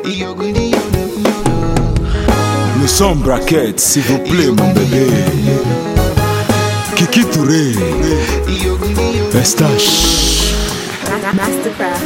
Le son braquette, s'il vous plaît, mon bébé. Kiki Touré, Estache. Mastercraft.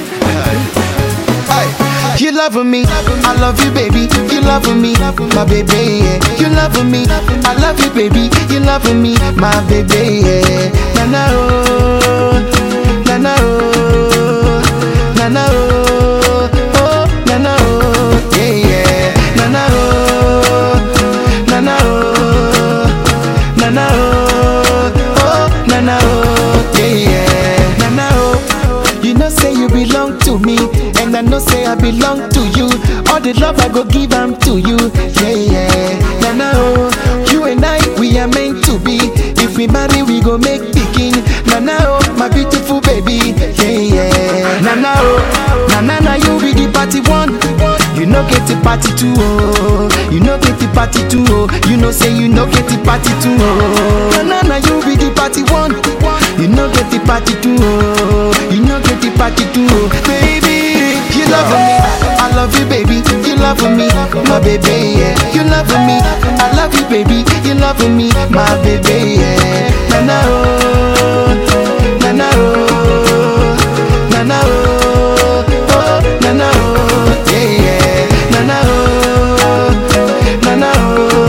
You love me, I love you, baby. You love me, my baby. Yeah. You love me, I love you, baby. You love me, my baby. Yeah. Na na oh, na na oh, na na oh, oh na na oh, yeah yeah. Na na oh, na na oh, na na oh, oh na na oh, yeah yeah. Na na oh, you know say you belong to me, and I know say I belong to you. All the love I go give am to you, yeah yeah. Na na oh, you and I we are meant to be. If we marry, we go make pikin. Na na oh, my beautiful baby, yeah yeah. Na na oh, na na na you be the party one. You know get the party two oh, you know get the party two oh. You know say you know get the party two oh. Na na na you be the party one. You know get the party two oh, you know get the party two oh. Baby, you love me, I love you baby. You love me, my baby yeah. You love me, I love you baby. You love me, my baby yeah. Na na oh, na na oh, na na oh, oh na na oh, yeah yeah. Na na oh, na na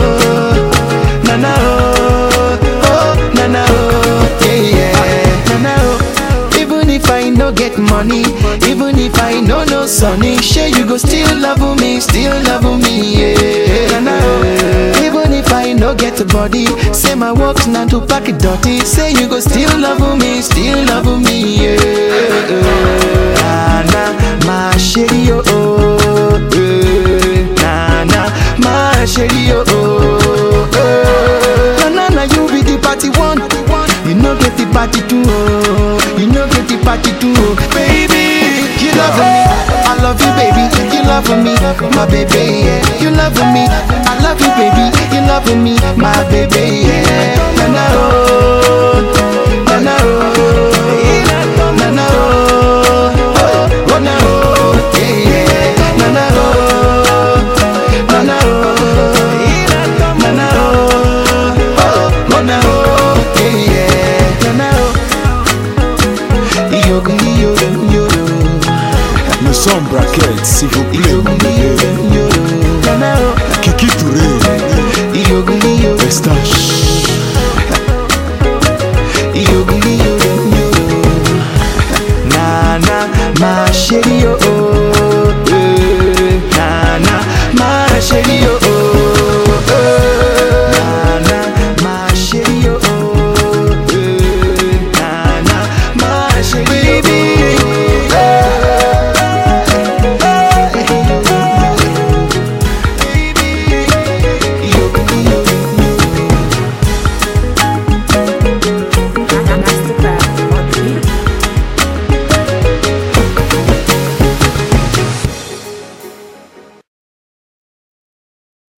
oh, na na oh, oh na na oh, yeah yeah. Na na oh. Even if I no get money, even if I no no sunny, sure you go still love me, still love me, yeah. Na na oh. Even if I no get a body, say my work's not to pack it dirty, say you go still love me, still love me, yeah. Na na, my shady oh, oh, eh. na na, my shady oh, oh, eh. na na na you be the party one, you no get the party two, oh, you no get the party two, oh. baby, you love me, I love you, baby, you love me, my baby, yeah. you love me, I love you, baby, you love me, my baby, yeah. na na oh, na na oh, na na oh, oh, oh na oh, yeah, yeah. na na oh, na na oh, na na oh, oh, oh na oh, yeah, yeah. na na oh, yoga, yoga, yoga. Le son braquette, s'il vous plaît, mon bébé. Na na oh,